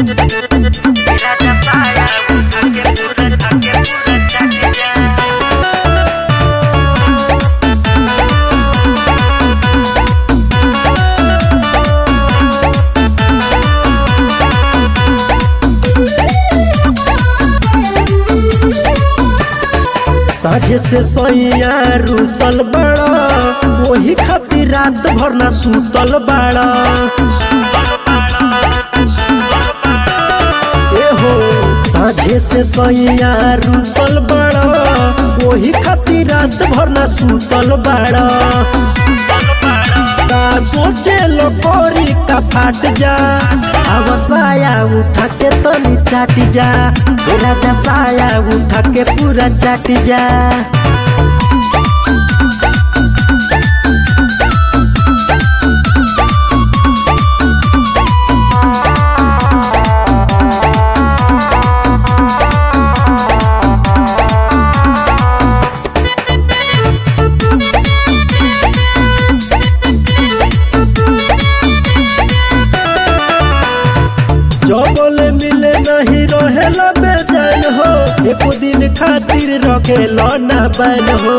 साझे से सोइया रूसल बड़ा वही खातिर रात भर ना सुतल बड़ा ए हो साझे से सोइया रूसल बड़ा वही खातिर रात भर ना सुतल बड़ा का सोचे लो कोरी का फाट जा अवसाया उठा के तनी चाट जा राजा साया उठा के पूरा चाट जा जो बोले मिले नहीं रहेला बेचैन हो एको दिन खातिर रखेला ना बैन हो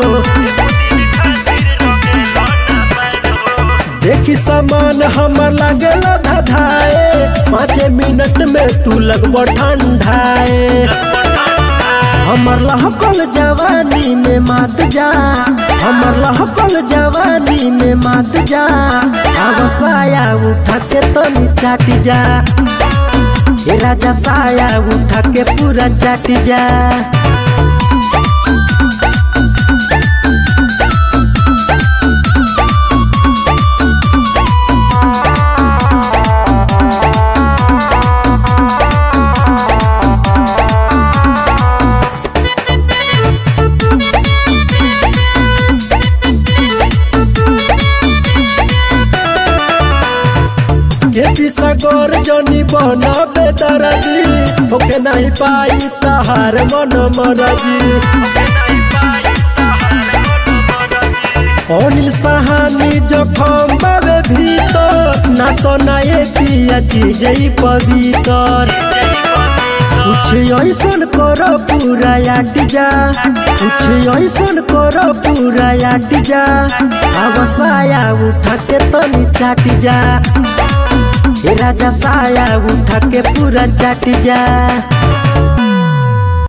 देखी सामान हमर लागेला धधाए पाँच मिनट में तू लगबो ठंडाए हमर लहकल जवानी में मात जा हमर लहकल जवानी में मात जा अवसाया उठा के तनी चाट जा ए राजा साया उठा के पूरा चाट जा खेती सगोर जनी बना बेदरजी ओके नहीं पाई तहार मन मरजी अनिल सहानी जखम बाबे भीतर ना सोनाए पिया चीज पवित्र कुछ ऐसन कर पूरा आट जा कुछ ऐसन कर पूरा आट जा अवसाया उठा के तनी चाट जा ए राजा साया उठा के पूरा चाट जा